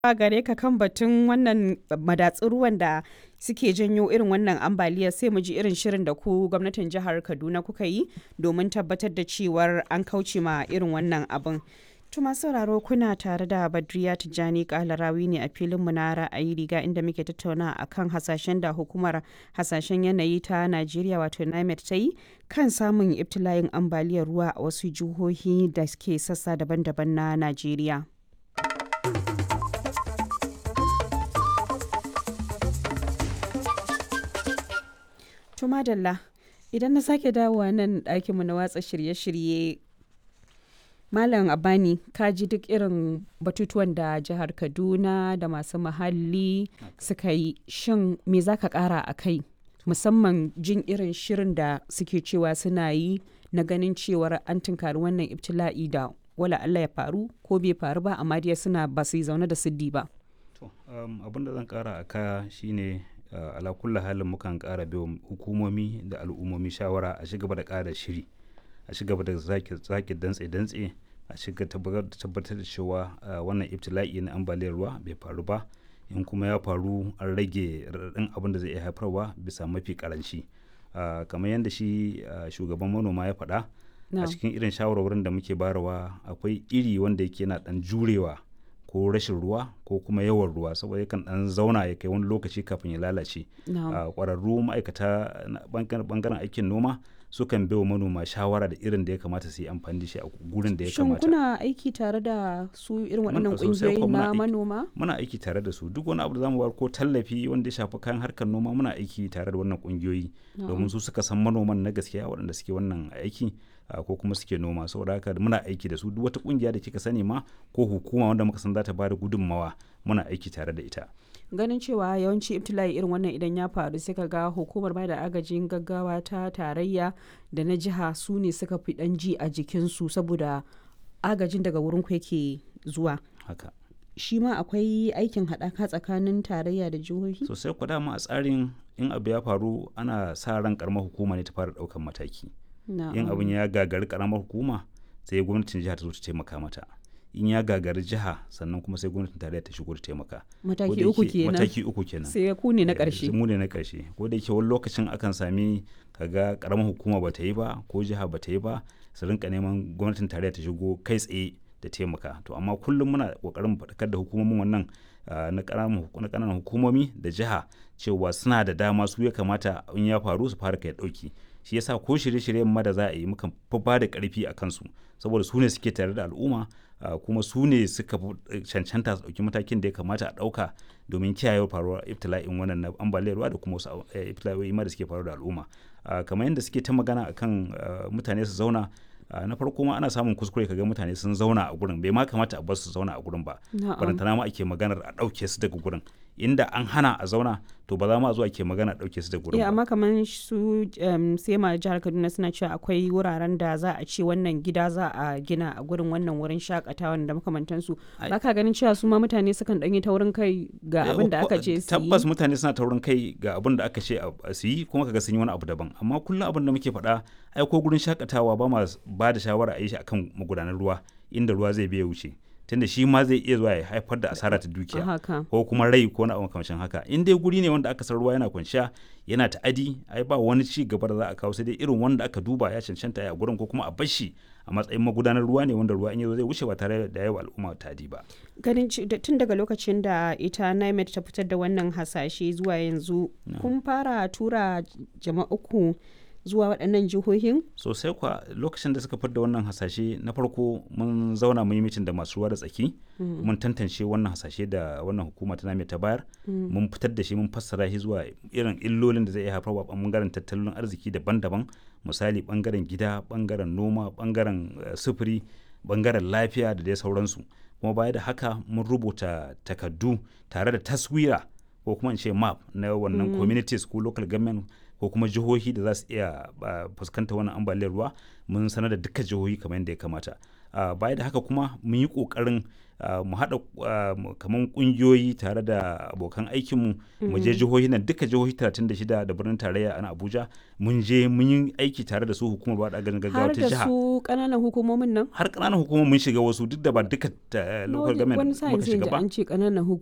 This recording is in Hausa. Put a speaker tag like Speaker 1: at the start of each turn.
Speaker 1: gare ka kan batun wannan madatsun ruwan da suke janyo irin wannan ambaliyar sai mu ji irin shirin da ku gwamnatin jihar Kaduna kuka yi domin tabbatar da cewar an kauce ma irin wannan abin. Tuma sauraro kuna tare da Badriya Tijjani Kalarawi ne a filinmu na ra'ayi riga inda muke tattauna a kan hasashen da hukumar hasashen yanayi ta Najeriya wato NIMET ta yi kan samun ibtila'in ambaliyar ruwa a wasu jihohi da ke sassa daban-daban na Najeriya. Tuma Dalla, idan na sake dawowa nan ɗakinmu na watsa shirye-shirye Malam Abani ka ji duk irin batutuwan da jihar Kaduna da masu muhalli suka yi shin me za ka kara a kai musamman jin irin shirin da suke cewa suna yi na ganin cewar an tunkari wannan ibtila'i da wala Allah ya faru ko bai faru ba amma dai suna ba su yi zaune da siddi ba.
Speaker 2: To abin da zan kara a kaya shine ala kulli halin mukan kara biyo hukumomi da al'ummomi shawara a shiga da kara shiri. a ci gaba da zaki dantse-dantse a shiga tabbatar da cewa wannan ibtila'i na ambaliyar ruwa bai faru ba in kuma ya faru an rage raɗaɗin abin da zai iya haifarwa bisa mafi karanci kamar yadda shi shugaban manoma ya faɗa a cikin irin shawarwarin da muke barawa akwai iri wanda yake na ɗan jurewa ko rashin ruwa ko kuma yawan ruwa saboda yakan dan zauna ya kai wani lokaci kafin ya lalace ƙwararru ma'aikata bangaren aikin noma sukan bai wa manoma shawara da irin da ya kamata su yi amfani da shi a gurin da ya kamata.
Speaker 1: Shin kuna aiki tare da su irin waɗannan ƙungiyoyi na manoma?
Speaker 2: Muna aiki tare da su duk wani abu da zamu bar ko tallafi wanda ya shafi kayan harkar noma muna aiki tare da wannan ƙungiyoyi domin su suka san manoman na gaskiya waɗanda suke wannan aiki ko kuma suke noma saboda haka muna aiki da su duk wata ƙungiya da kika sani ma ko hukuma wanda muka san za ta bada gudunmawa muna aiki tare da ita.
Speaker 1: ganin cewa yawanci ibtila'i irin wannan idan ya faru sai ka ga hukumar bada agajin gaggawa ta tarayya da na jiha su ne suka fi dan ji a jikinsu saboda agajin daga wurin ku yake zuwa
Speaker 2: haka
Speaker 1: shi ma akwai aikin haɗaka tsakanin tarayya da jihohi
Speaker 2: sosai ku dama a tsarin in abu ya faru ana sa ran karamar hukuma ne ta fara ɗaukan mataki in abin ya gagari karamar hukuma sai gwamnatin jiha ta zo ta taimaka mata in ya gagari jiha sannan kuma sai gwamnatin tarayya ta shigo da taimaka
Speaker 1: mataki uku kenan
Speaker 2: mataki uku kenan
Speaker 1: sai ku ne na karshe
Speaker 2: mu ne na karshe ko da yake wani lokacin akan sami kaga karamar hukuma ba ta yi ba ko jiha ba ta yi ba su rinka neman gwamnatin tarayya ta shigo kai tsaye da taimaka to amma kullum muna kokarin faɗakar da hukumomin wannan na ƙananan hukumomi da jiha cewa suna da dama su ya kamata in ya faru su fara kai ɗauki shi yasa ko shirye-shiryen ma da za a yi mukan fi ba da ƙarfi a kansu saboda su ne suke tare da al'umma Uh, kuma su ne suka cancanta su ɗauki matakin da ya kamata a ɗauka domin kiyaye faruwar ibtila'in wannan na ambaliyar ruwa da kuma wasu uh, ibtila'o'i ma da suke faruwa da al'umma uh, kamar yadda suke ta magana akan mutane su zauna na farko ma ana samun kuskure kaga mutane sun zauna a gurin bai ma kamata a bar su zauna a gurin ba barantana ma ake maganar a ɗauke su daga gurin inda an hana a zauna to ba za ma zuwa ke magana ɗauke su da gurin ba.
Speaker 1: amma kamar su sai ma jihar kaduna suna cewa akwai wuraren da za a ce wannan gida za a gina a gurin wannan wurin shakatawa da makamantansu ba ka ganin cewa su ma mutane sukan ɗanyi taurin kai ga abin da aka ce su yi
Speaker 2: tabbas mutane suna taurin kai ga abin da aka ce su yi kuma kaga sun yi wani abu daban amma kullum abin da muke faɗa ai ko gurin shakatawa ba ma ba da shawara a yi shi akan magudanar ruwa inda ruwa zai biya wuce tunda shi ma zai iya zuwa ya haifar da asara ta dukiya ko kuma rai ko na makamancin haka in dai guri ne wanda aka san ruwa yana kwanciya yana ta'adi ai ba wani ci gaba da za a kawo sai dai irin wanda aka duba ya cancanta a gurin ko kuma a bashi a matsayin magudanar ruwa ne wanda ruwa in yazo zai wuce ba tare da yawa al'umma tadi ba
Speaker 1: ganin tun daga lokacin da ita NIMET ta fitar da wannan hasashe zuwa yanzu kun fara tura jama'uku zuwa waɗannan jihohin?
Speaker 2: sosai kwa lokacin da suka fidda wannan hasashe na farko mun zauna mun yi mitin da masu ruwa da tsaki mun tantance wannan hasashe da wannan hukuma ta name ta bayar mun fitar da shi mun fassara shi zuwa irin illolin da zai iya haifarwa bangaren tattalin arziki daban-daban misali bangaren gida bangaren noma bangaren sufuri bangaren lafiya da dai sauransu kuma baya da haka mun rubuta takardu tare da taswira ko kuma in ce map na wannan communities ko local government ko kuma jihohi da za su iya fuskanta wannan ambaliyar ruwa mun sanar da dukkan jihohi kamar yadda ya kamata uh, baya da haka kuma mun yi ƙoƙarin uh, mu haɗa uh, kamar ƙungiyoyi tare da abokan aikinmu mu je jihohi nan duka jihohi 36 da birnin tarayya a Abuja mun je mun yi aiki tare da su hukumar ba da agajin gaggawa
Speaker 1: har
Speaker 2: ta
Speaker 1: da
Speaker 2: jiha
Speaker 1: su ƙananan hukumomin nan
Speaker 2: har ƙananan hukumar mun shiga wasu duk da ba duka uh, local government
Speaker 1: wani
Speaker 2: muka
Speaker 1: sa'in sai
Speaker 2: shiga
Speaker 1: ji
Speaker 2: ba
Speaker 1: an ce ƙananan